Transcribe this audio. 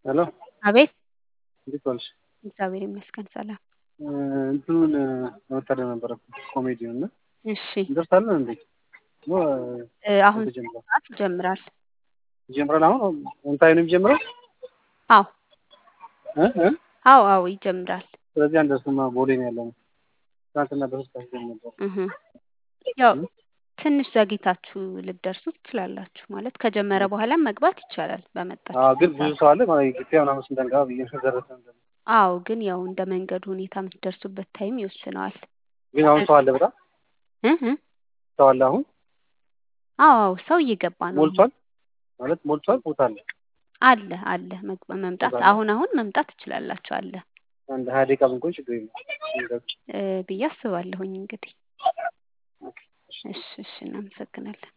ሄሎ አቤት እንዴት ዋልሽ? እግዚአብሔር ይመስገን ሰላም። እንትኑን ለመታደም ነበረ ኮሜዲውን እና እሺ እንደርሳለን እንዴ? ኖ እ አሁን ተጀምሯል ሰዓት ይጀምራል። ይጀምራል። አሁን ኦንታይም ነው የሚጀምረው አዎ እ እ አዎ አዎ ይጀምራል። ስለዚህ አንደርስማ ቦሌ ነው ያለነው። ትናንትና በሶስት ሰዓት ጀምሮ ነበር። እህ ያው ትንሽ ዘግይታችሁ ልትደርሱ ትችላላችሁ። ማለት ከጀመረ በኋላም መግባት ይቻላል በመጣችሁ አዎ ግን ብዙ ሰዓት። ሰው አለ ማለት ኢትዮጵያ ምናምን ስንደንጋ ብዬ ደረሰ አዎ ግን ያው እንደ መንገዱ ሁኔታ የምትደርሱበት ታይም ይወስነዋል። ግን አሁን ሰው አለ በጣም እ እ ሰው አለ አሁን አዎ አዎ ሰው እየገባ ነው። ሞልቷል ማለት ሞልቷል ቦታ አለ አለ አለ መግ- መምጣት አለ። አሁን አሁን መምጣት ትችላላችሁ አለ አንድ ሀያ ደቂቃ ብንቆይ ችግር የለም እ ብዬ አስባለሁኝ እንግዲህ። እሺ እሺ እናመሰግናለን።